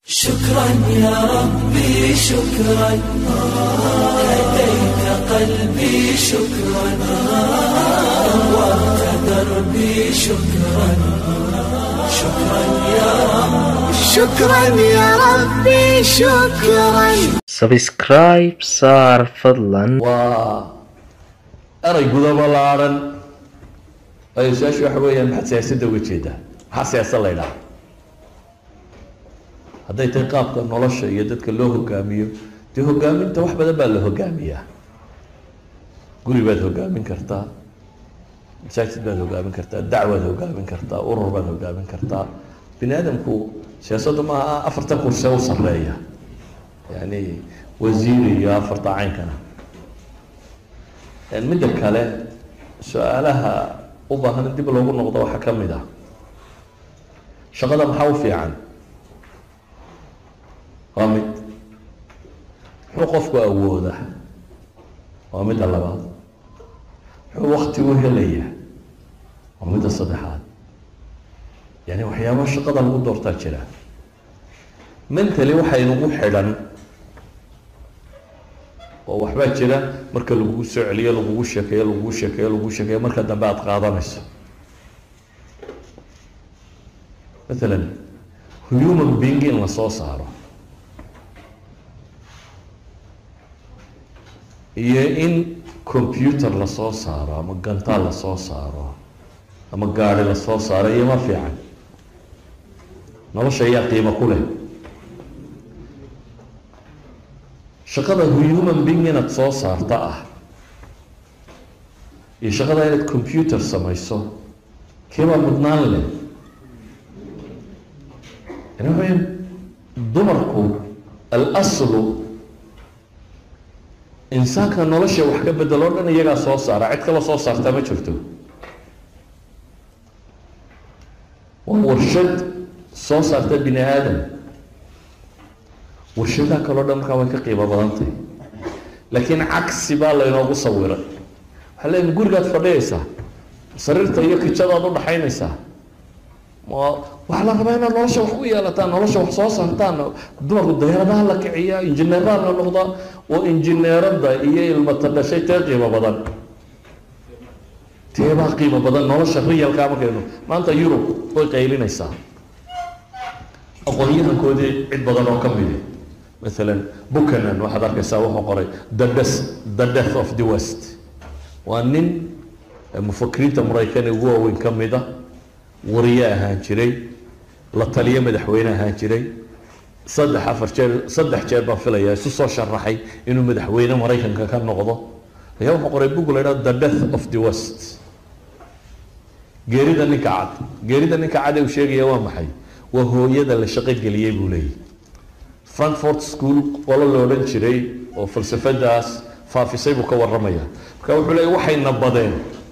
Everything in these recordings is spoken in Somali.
شكرا يا ربي شكرا هديت قلبي شكرا نورت دربي شكرا شكرا يا رب شكرا يا ربي شكرا sabscribe saar fadlan waa eray guda ballaaran waayo su-aashu waxa weeyaan maxaad siyaasadda uga jeedaa maxaa siyaasad la ydhaha hadday tahay qaabka nolosha iyo dadka loo hogaamiyo dee hogaaminta wax badan baa la hogaamiyaa guri baad hogaamin kartaa masaajid baad hogaamin kartaa dacwaad hogaamin kartaa urur baad hogaamin kartaa bini aadamku siyaasaddu maaha afartan kurse u sareeya yani wasiir iyo afarta caynkana midda kale su-aalaha u baahan in dib loogu noqdo waxaa ka mid ah shaqada maxaa u fiican waa mid muxuu qofku awooda waa midda labaad muxuu wakti u helaya waa midda saddexaad yani waxyaaba shaqada lagu doortaa jira mentally waxaa inugu xidhan oo waxbaa jira marka lagugu soo celiyo lagugu sheekeeyo lagugu sheekeeyo lagugu sheekeeyo marka dambe aada qaadanayso mathalan human being in la soo saaro iyo in computer lasoo saaro ama gantaal lasoo saaro ama gaari lasoo saaro iyo ma fiican nolosha ayaa qiimo ku leh shaqada human being inaad soo saarta ah iyo shaqada inaad computer samayso keebaa mudnaan leh yani waxa weya dumarku alaslu insaanka nolosha wax ka bedelo o dhan iyagaa soo saara cid kala soo saartaa ma jirto waa warshad soo saarta bini aadam warshadaha kaleo dhan markaa way ka qiimo badantahy laakiin cagsi baa laynoogu sawiray waxaa leeyihin gurigaad fadhiyaysaa sariirta iyo kijadaad udhaxaynaysaa ma waxaa la rabaa inaad nolosha wax u yeelataan nolosha wax soo saartaan dumarku dayaaradaha la kiciyaa injineeraha la noqdaa oo injineerada iyo ilmata dhashay tee qiimo badan teebaa qiimo badan nolosha riyalkaa markaynu maanta yurub way qaylinaysaa aqoon-yahankoodii cid badan oo ka midi maalan buchanan waxaad arkaysaa wuxuu qoray the death the death of the west waa nin mufakiriinta maraykan ugu waaweyn ka mid a wariye ahaan jiray la taliyo madaxweyne ahaan jiray saddex afar jeer saddex jeer baan filayaa isu soo sharaxay inuu madaxweyne maraykanka ka noqdo ayaa wuxuu qoray bug la idhaha the death of the west geerida ninka cad geerida ninka cad ee uu sheegaya waa maxay waa hooyada la shaqo geliyey buu leeyahy frankfort school qolo la odhan jiray oo falsafadaas faafisay buu ka waramaya marka wuxuu leeya waxayna badeen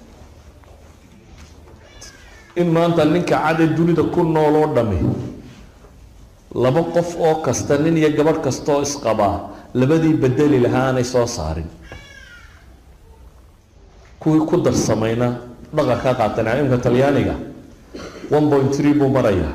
in maanta ninka cadee dunida ku nool oo dhami laba qof oo kasta nin iyo gabadh kastaoo isqabaa labadii bedeli lahaa aanay soo saarin kuwii ku darsamayna dhaqan ka qaateen imka talyaaniga one point three buu marayaa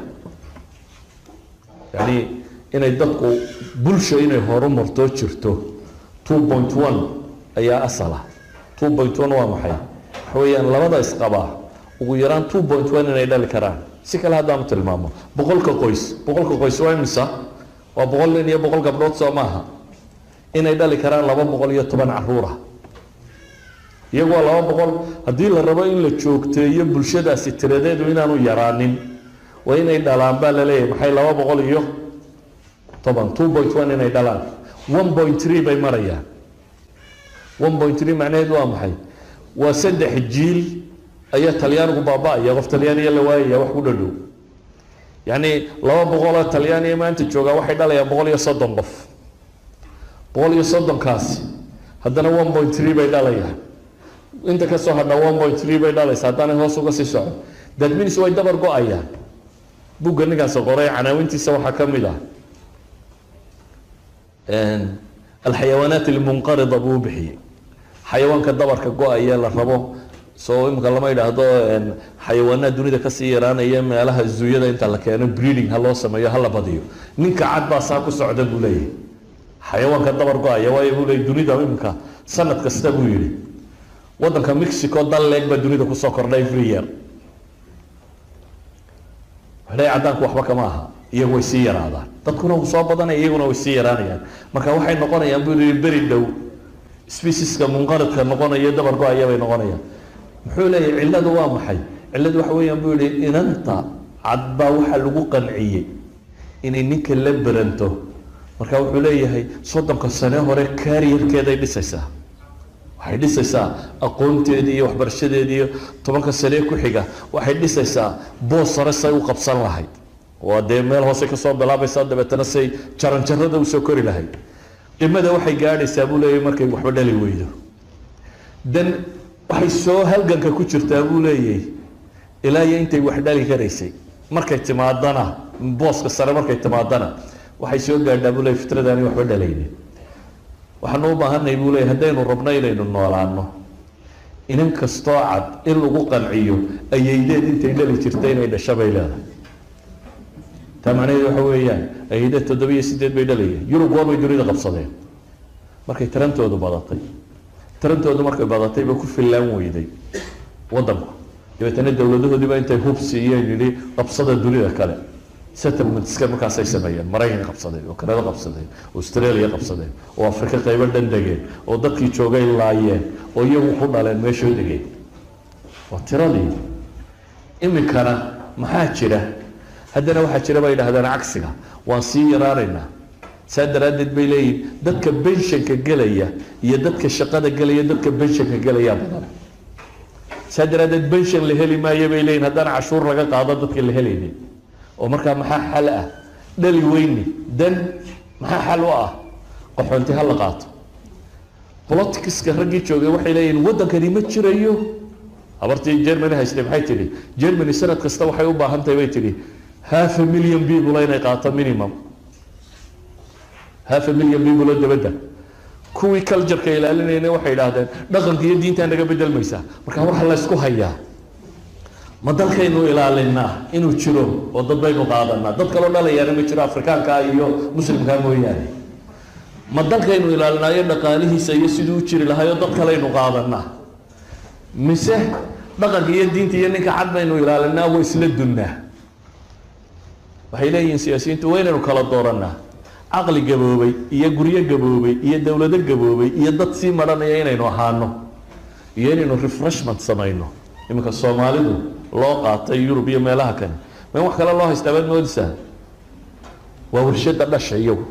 yani inay dadku bulsha inay horumartoo jirto two point one ayaa asala two point one waa maxay waxa weeyaan labada isqabaa ugu yaraan two point one inay dhali karaan si kale haddaanu tilmaamo boqolka qoys boqolka qoys waa imisa waa boqol nin iyo boqol gabdhood soo maaha inay dhali karaan laba boqol iyo toban caruura iyagu waa laba boqol haddii la rabo in la joogteeyo bulshadaasi tiradeedu inaanu yaraanin waa inay dhalaan baa laleeyahay maxay laba boqol iyo toban two point one inay dhalaan one point three bay marayaan one point three macnaheedu waa maxay waa saddex jiil ayaa talyaanigu baaba-aya qof talyaaniya la waayaya wax ku dhadhow yacni laba boqoloo talyaaniya maanta joogaa waxay dhalayaan boqol iyo soddon qof boqol iyo soddonkaasi haddana one point three bay dhalayaan inta kasoo hadha one point three bay dhalaysa haddaanay hoos uga sii socon that means way dabar go-ayaan bugga ninkaas qoray canaawintiisa waxaa ka mid ah alxayawaanaat almunqarida buu bixiyey xayawaanka dabarka go-aya la rabo soo imika lama yidhaahdo xayawaanaha dunida kasii yaraanaya meelaha zuuyada inta la keeno breeding ha loo sameeyo hala badiyo ninka cad baa saa ku socda buu leeyahay xayawaanka dabar go-aya waayo buu leeyay dunida imika sanad kasta buu yidhi waddanka mexico dal leeg baa dunida kusoo kordha every year waxay caddaanku waxba kama aha iyagu way sii yaraadaan dadkuna wuu soo badanaya iyaguna way sii yaraanayaan marka waxay noqonayaan buu yihi beri dhow specieska munqaridka noqonaya dabar go-aya bay noqonayaan muxuu leeyahy cilladu waa maxay cilladu waxa weeyaan buu yihi inanta cad baa waxaa lagu qanciyey inay ninka la beranto marka wuxuu leeyahay soddonka sane hore kaariyarkeeday dhisaysaa waxay dhisaysaa aqoonteedii iyo waxbarashadeedii iyo tobanka sanee ku xiga waxay dhisaysaa boos sare say u qabsan lahayd waa dee meel hoose kasoo bilaabaysaa dabeetana say jaranjarada usoo kori lahayd qimada waxay gaadhaysaa buu leeyahay markay waxba dhali weydo dan waxay soo halganka ku jirtaa buu leeyahay ilaa iyo intay wax dhali karaysay markay timaadana booska sare markay timaadana waxay soo gaadhaa buu leeyahy fitradaani waxba dhalaynin waxaanu u baahanay buu leeyahy haddaynu rabno inaynu noolaano inan kastoo cad in lagu qanciyo ayaydeed intay dhali jirta inay dhasho bay leedahay taa macnaheedu waxa weeyaan ayaydeed toddoba iyo sideed bay dhalayeen yurub waabay dunida qabsadeen markay tarantoodu badatay tarantoodu markay badatay ba ku fillaan weyday waddanku dabeetana dowladahoodiiba intay hub siiyeen yidhi qabsada dunida kale settlementska markaasay sameeyeen maraykan qabsadeen oo kanada qabsadeen oo australia qabsadeen oo afrika qaybo dhan degeen oo dadkii joogay laayeen oo iyagu ku dhaleen meeshoo degeen waa tiradii iminkana maxaa jira haddana waxaa jira bay yidhahdeen cagsiga waan sii yaraanaynaa saa daraaddeed bay leeyihin dadka benshanka gelaya iyo dadka shaqada gelaya dadka benshanka gelayaa badan saa daraaddeed benshan la heli maayo bay leeyihin haddana cashuur laga qaado dadka la helaynin oo markaa maxaa xal ah dhali weyni dan maxaa xal u ah qaxoonti ha la qaato politicska raggii joogay waxay leeyihin waddankani ma jirayo habartii germany haystay maxay tidhi germany sanad kasta waxay u baahan tahay bay tidhi half a million people inay qaato minimum half a million people oo dabadda kuwii cultureka ilaalinayna waxay idhaahdeen dhaqanka iyo diintaa naga bedelmaysaa marka waxa la ysku hayaa ma dalkaynu ilaalinaa inuu jiro oo dad baynu qaadanaa dad kaloo dhalayaana ma jiro afrikaanka iyo muslimkaa mooyaane ma dalkaynu ilaalinaayo dhaqaalihiisa iyo siduu u jiri lahaayoo dad kalaynu qaadanaa mise dhaqanka iyo diinta iyo ninka cad baynu ilaalinaa waa isla dunnaa waxay leeyihiin siyaasiyiintu waa inaynu kala dooranaa caqli gaboobay iyo guryo gaboobay iyo dowlado gaboobay iyo dad sii maranaya inaynu ahaano iyo inaynu refreshment samayno iminka soomaalidu loo qaatay yurub iyo meelaha kale ma in wax kale loo haystaa baad moodaysaa waa warshada dhasha iyagu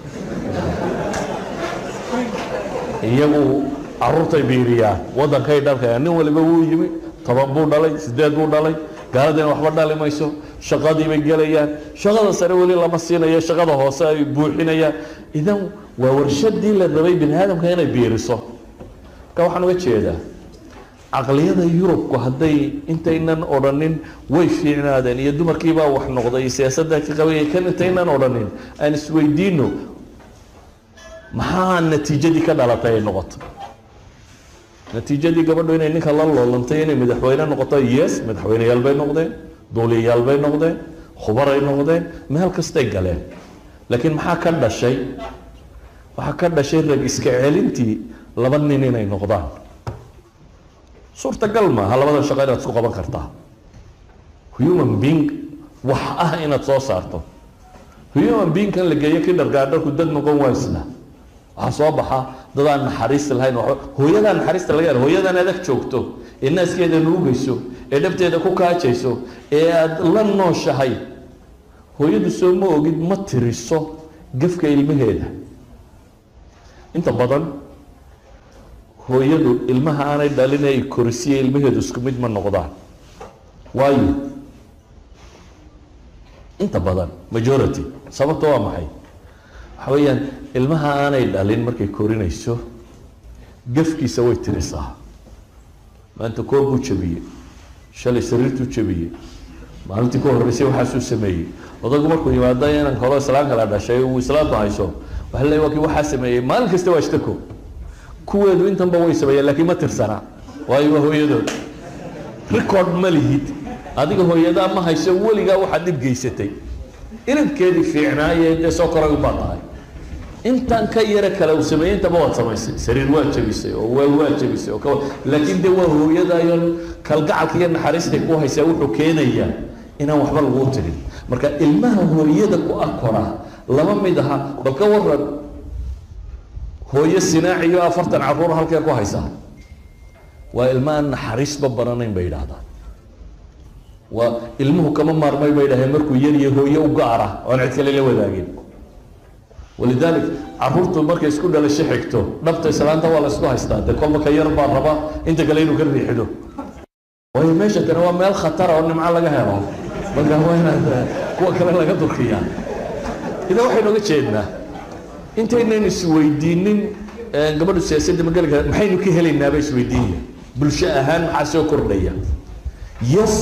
iyagu caruurtay biiriyaan waddankay dhalkayaan nin waliba wuu yimi toban buu dhalay sideed buu dhalay gaaladina waxba dhali mayso shaqadii bay gelayaan shaqada sare weli lama siinayo shaqada hoose ay buuxinayaan idan waa warshadii la rabay bini aadamka inay biiriso marka waxaan uga jeedaa caqliyada yurubku hadday intaynan odhanin way fiicnaadeen iyo dumarkiibaa wax noqday iyo siyaasadda ka qabay kan intaynan odhanin aan isweydiino maxaa natiijadii ka dhalatay ay noqoto natiijadii gabadhu inay ninka la loolantay inay madaxweyne noqoto yes madaxweyneyaal bay noqdeen duuliyayaal bay noqdeen khubaray noqdeen meel kastay galeen laakiin maxaa ka dhashay waxaa ka dhashay rag iska celintii laba nin inay noqdaan suurtagal maaha labadan shaqo inaad isku qaban kartaa human being wax ah inaad soo saarto human beingkan la geeyo kindergaardarku dad noqon waysna waxaa soo baxa dad aan naxariis lahayn hooyadaa naxariista laga helo hooyadan adag joogto ee naaskeeda nuugayso ee dhabteeda ku kaajayso ee aada la nooshahay hooyadu soo ma ogid ma tiriso gafka ilmaheeda inta badan hooyadu ilmaha aanay dhalin ay korisiye ilmaheedu isku mid ma noqdaan waayo inta badan majority sababta waa maxay waxa weeyaan ilmaha aanay dhalin markay korinayso gafkiisa way tirisaa maanta koob buu jabiyey shalay sariirtuu jabiyey maalintii ka horreysay waxaasuu sameeyey odagu markuu yimaado inan kaloo islaan kala dhashay uu islaantu hayso waxa le waa kii waxaa sameeyey maalin kasta waa ishtako kuweedu intanba way sameeyeen laakiin ma tirsana waayo waa hooyadood record ma lihid adiga hooyadaa ma hayso weligaa waxaad dhib geysatay inabkeedii fiicnaaye dee soo koray ubaa tahay intan ka yara kale uu sameeyey intaba waad samaysay sariir waa jabisay oo waa waa jabisay oo kawa laakiin dee waa hooyadayo kalgacalka iyo naxariistay ku haysaa wuxuu keenayaa inaan waxba laguu tirin marka ilmaha hooyada ku akora lama mid aha bal ka waran hooyo sinaaci iyo afartan caruur halkee ku haysaa waa ilma aan naxariisba baranayn bay yidhaahdaan waa ilmuhu kama maarmay bay dhaheen markuu yar iyo hooye u gaara oon cid kale la wadaagin walidalik caruurtu markay isku dhalasho xigto dhabta islaanta waa la isku haystaa dee kolba ka yar baa raba inta kale inuu ka riixido waayo meesha tani waa meel khatara oo nimco laga helo marka waa inaad kuwa kale laga durkiyaa idaa waxaynu oga jeednaa intaynan isweydiinin gabadhu siyaasadda mageli kara maxaynu ka helaynaaba isweydiinaya bulsho ahaan maxaa soo kordhaya yes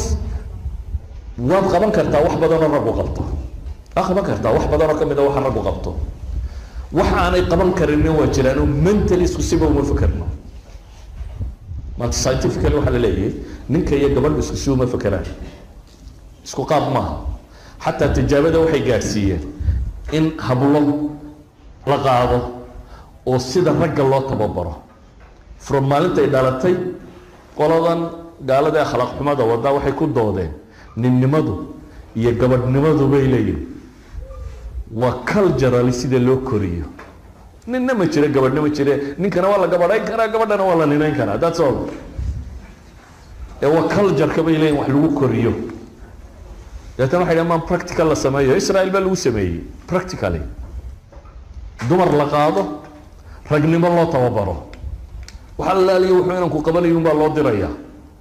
waad qaban kartaa wax badanoo raggu qabto waa qaban kartaa wax badanoo ka mid a waxa raggu qabto waxa aanay qaban karinin waa jiraanoo mentally isku siba uma fakerno maanta scientifically waxaa la leeyahay ninka iyo gabadhu isku si uma fakeraan isku qaab maaha xataa tijaabada waxay gaadhsiiyeen in hablo la qaado oo sida ragga loo tababaro from maalintay dhalatay qoladan gaalada ee akhlaaq xumada wadaa waxay ku doodeen ninnimadu iyo gabadhnimadu bay leeyihin waa culturally sida loo koriyo ninna ma jira gabadhna ma jire ninkana waa la gabadhayn karaa gabadhana waa la ninayn karaa that's all ee waa cultureka bay leeyihin wax lagu koriyo deetana waxay dhahan maan practical la sameeyo israel baa lagu sameeyey practically dumar la qaado ragnimo loo tababaro waxa laaliyo wuxuu inanku qabanayo unbaa loo dirayaa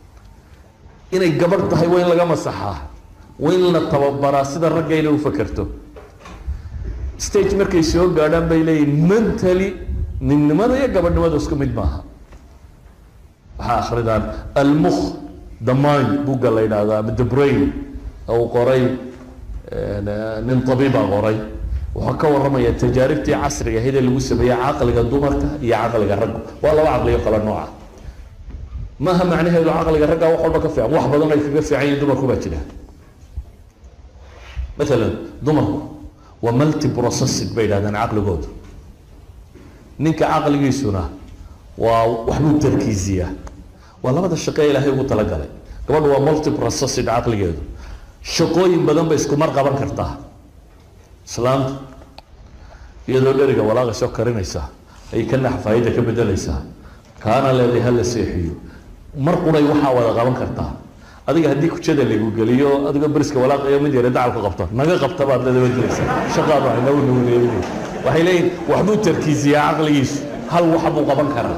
inay gabadh tahay waa in laga masaxaa waa in la tababaraa sida ragga inay u fakerto stage markay soo gaadhaan bay leeyihin mentally ninnimada iyo gabadhnimada isku mid maaha waxaa akridaan almukh the mind bugga la yidhaahdo ama the brain uu qoray nin tabiibaa qoray wuxuu ka warramaya tajaaribtii casriga ahayd ee lagu sameeyey caqliga dumarka iyo caqliga ragga waa laba caqliyo kala nooca maaha macnaheedu caqliga ragga wax walba ka fiican wax badan ay kaga fiican yihin dumarku baa jira maalan dumarku waa multi processing bay yidhahdaan caqligoodu ninka caqligiisuna waa waxbuu tarkiisiyaa waa labada shaqe ilaahay ugu talagalay gabadhu waa multi processing caqligeedu shaqooyin badan bay isku mar qaban kartaa islaamtu iyadoo dheriga walaaqaysoo karinaysaa ayay ka naxfaayada ka bedelaysaa kaana leeday hala seexiyo mar quray waxaa wada qaban kartaa adiga haddii kujada lagu geliyo adigoo beriska walaaqayo mid yare dacalku qabto naga qabta baad leeda wadiraysaa shaqaadu ay nagu nuguleeyin waxay leeyihin waxbuu tarkiisiyaa caqligiisu hal waxa buu qaban karaa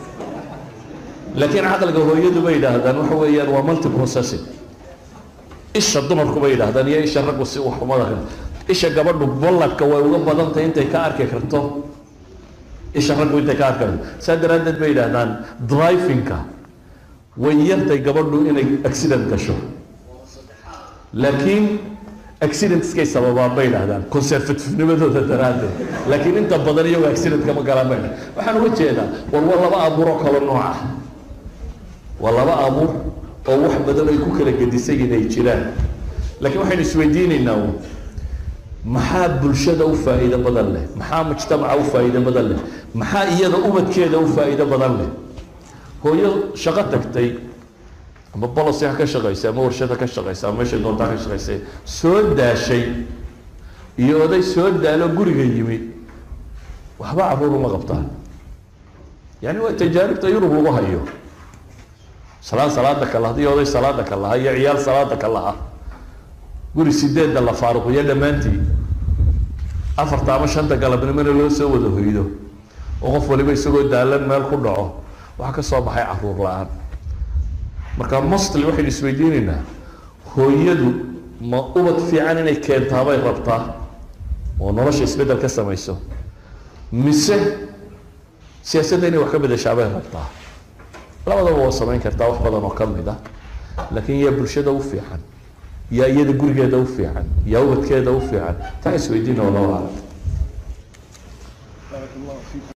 laakiin caqliga hooyadu bay yidhaahdaan waxa weeyaan waa multi processing isha dumarku bay yidhahdaan iyo isha raggu si wax umada isha gabadhu balladka way uga badan tahay intay ka arki karto isha raggu intay ka arki karto saa daraaddeed bay yidhahdaan drivingka way yartay gabadhu inay accident gasho laakiin accidentskay sababaan bay yidhahdaan conservativenimadooda daraaddeed laakiin inta badan iyagoo accident kama galaan bay yidhahdaan waxaan uga jeedaa war waa laba abuuroo kala nooc ah waa laba abuur oo wax badan ay ku kala gedisan yihin ay jiraan laakiin waxaynu isweydiinaynaa maxaa bulshada u faa'iido badan leh maxaa mujtamaca u faa'iido badan leh maxaa iyada ubadkeeda u faa'iido badan leh hooyo shaqo tagtay ama bolosi ha ka shaqaysa ama warshad ha ka shaqaysa ama meeshay doontaa ka shaqaysay soo daashay iyo oday soo daalo guriga yimi waxba caruur uma qabtaan yani waa tajaaribta yurub lagu hayo salaan salaada ka laha iyo oday salaada ka laha iyo ciyaal salaada ka laha guri sideedda la faaruqiyo dhammaantii afarta ama shanta galabnimona loo soo wada hoydo oo qof waliba isagoo daalan meel ku dhaco waxaa ka soo baxay caruur la-aan marka mostly waxaynu isweydiinaynaa hooyadu ma ubad fiican inay keentaabay rabtaa oo nolosha isbeddel ka samayso mise siyaasadda inay wax ka bedeshaabay rabtaa labadaba waa samayn kartaa wax badan oo ka mid ah laakiin yaa bulshada u fiican yaa iyada gurigeeda u fiican yaa ubadkeeda u fiican taa isweydiina wallahu aclam